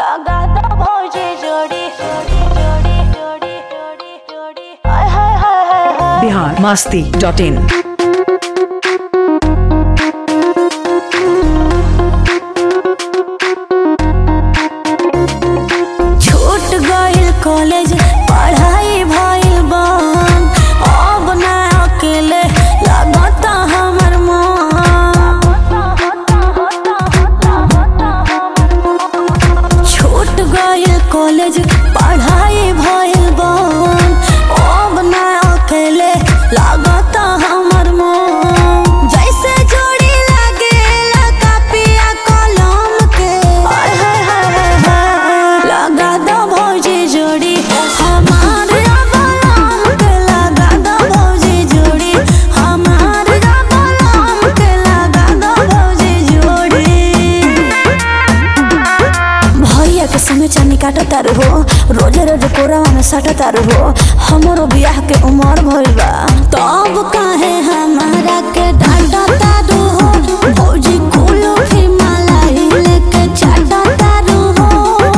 लगा दो भौजी जोड़ी जोड़ी जोड़ी जोड़ी जोड़ी जोड़ी हाय हाय हाय हाय हाय बिहार मस्ती डॉट इन छूट गइल कॉलेज पढ़ाई भइल बन अब ना अकेले लगता हमर मन छूट गइल कॉलेज पढ़ाई भइल बन अब ना अकेले लगता हमर मन जैसे जोड़ी लागेला कापिया कलम के हाय हाय हाय हाय हाय लगा दो भौजी जोड़ी हमार बलम के लगा दो भौजी जोड़ी हमार बलम के लगा दो भौजी जोड़ी भैया के समय चानी काट तारू हो रोजे रोज कोरावा में साट तारू हो हमरो बियाह के उमर भइल बा तब काहे हमारा के डांटा तारू हो भौजी कुलो फिर मलाई लेके चाटा तारू हो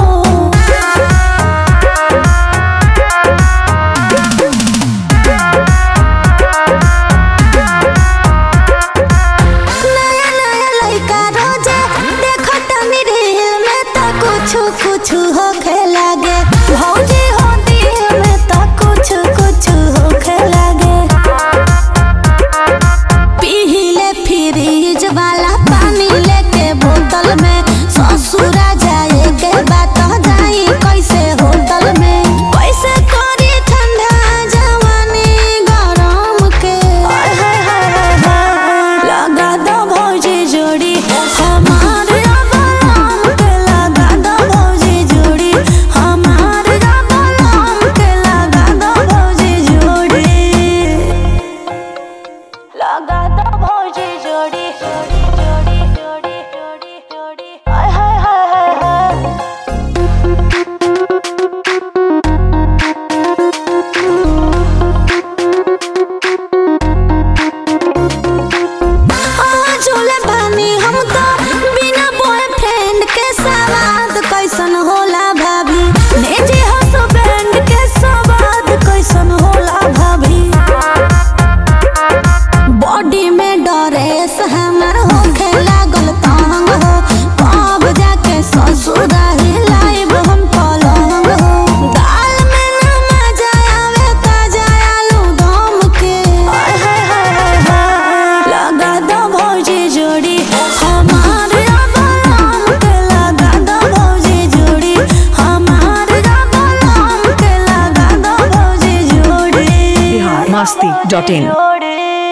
नया नया लइका रोजे देखो तनी रील में त कुछु कुछु होखे लागे भौजी हो दिल में त कुछु कुछु होखे लागे पीले फ्रिज वाला पानी लेके बोतल में ससुरा जाए के बात जाई कैसे होटल में कैसे करी ठंडा जवानी गरम के हाय हाय हाय हाय हाय लगा दो भौजी जोड़ी हमार बलम के लगा दो भौजी जोड़ी हमार बलम के लगा दो भौजी जोड़ी लगा दो भौजी जोड़ी जोड़ी जोड़ी जोड़ी जोड़ी जोड़ी हाय हाय हाय हाय हाय झूले बानी हम तो बिना बॉयफ्रेंड के सवाद कैसन होला भाभी नेजे हसबैंड के सवाद कैसन होला भाभी बॉडी में डरेस हमर होखे लागल तंग हो कब जाके ससुराही लाइब हम पलंग हो दाल में ना मजा आवे ताजा आलू दम के हाय हाय हाय हाय हाय लगा दो भौजी जोड़ी हमार बलम के लगा दो भौजी जोड़ी हमार बलम के लगा दो भौजी जोड़ी बिहार मस्ती डॉट इन जोड़ी